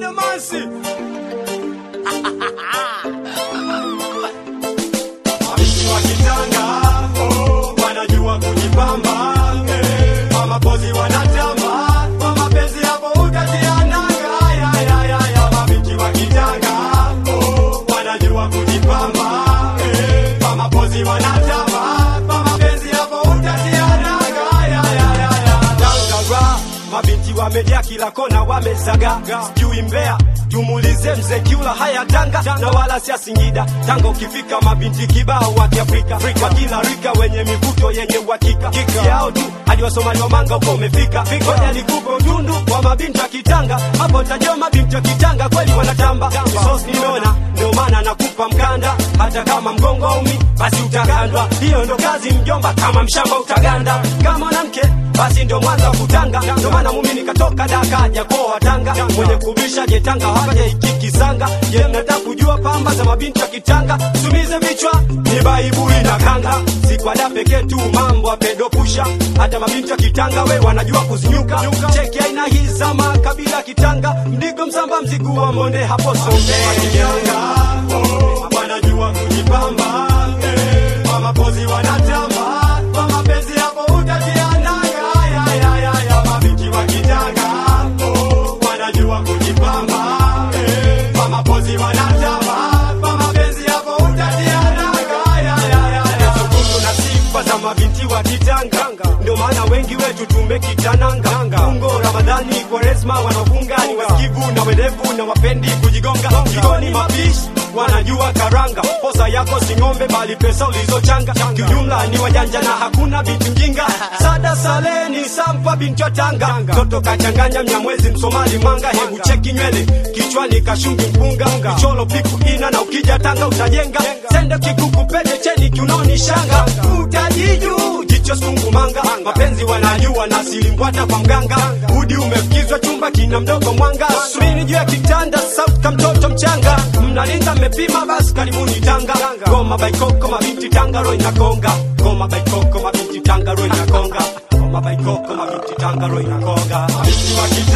Ademansi. Mabinti wa kitanga oh, wanajua kujipamba eh, kwa mapozi wanatamba kwa mapenzi hapo utatia nanga ya, ya, ya, ya. Mabinti wa kitanga oh, wanajua kujipamba eh, kwa mapozi wanatamba kwa mapenzi hapo utatia nanga ya, ya, ya, ya. Tangara, mabinti wamejaa kila kona wamezaga sijui Mbeya tumuulize mzee Kiula haya Tanga na wala sia Singida. Tanga ukifika mabinti kibao wa Kiafrika wa kila rika wenye mivuto yenye uhakika yao tu hadi Wasomali wa manga uko umefika. Ngoja nikupe utundu wa mabinti wa Kitanga, hapo utajua mabinti wa Kitanga kweli wanatamba. Sos nimeona ndio maana nakupa mkanda, hata kama mgongo umi basi utagandwa. Hiyo ndo kazi mjomba, kama mshamba utaganda. Kama mwanamke basi ndio mwanza wa kutanga, ndio maana mumi nikatoka Daka japoa Tanga, mwenye kubisha jetanga haja ikikisanga. Je, mnataka kujua pamba za mabinti wa Kitanga? Sumize vichwa ni baibui na kanga, si kwa da pekee tu mambo ya pedopusha, hata mabinti wa Kitanga we wanajua kuzinyuka. Cheki aina hii za makabila Kitanga, mdigo msamba, mzigu wa monde hapo songe wanajua kujipamba eh, kwa mapozi wanatamba kwa mapenzi hapo utatia nanga ya, ya, ya, ya. Mabinti wa Kitanga oh, wanajua kujipamba eh, kwa mapozi wanatamba kwa mapenzi hapo utatia nanga ya, ya, ya, ya. Tukutu na sifa za mabinti wa Kitanga ndio maana wengi wetu tumekitananga Fungo Ramadhani Kwaresma wanafunga ni wasikivu na werevu na wapendi kujigonga jikoni mapishi wanajua karanga posa yako si ng'ombe bali pesa ulizochanga kiujumla ni wajanja na hakuna binti mjinga sada saleni sampa binti wa Tanga toto kachanganya mnyamwezi msomali manga hebu cheki nywele kichwani kashungi mpunga kicholo piku ina na ukija Tanga utajenga sende kikuku pete cheni kiunoni shanga utajiju jicho sungumanga mapenzi wanajua na silimbwata kwa mganga udi umefikizwa chumba kina mdogo mwanga subini juu ya kitanda sauka mtoto mchanga mnalinga mmepima basi karibuni Tanga goma baikoko mabinti Tanga ro inakonga goma baikoko mabinti Tanga ro inakonga goma baikoko mabinti Tanga ro inakonga mabinti wa Kitanga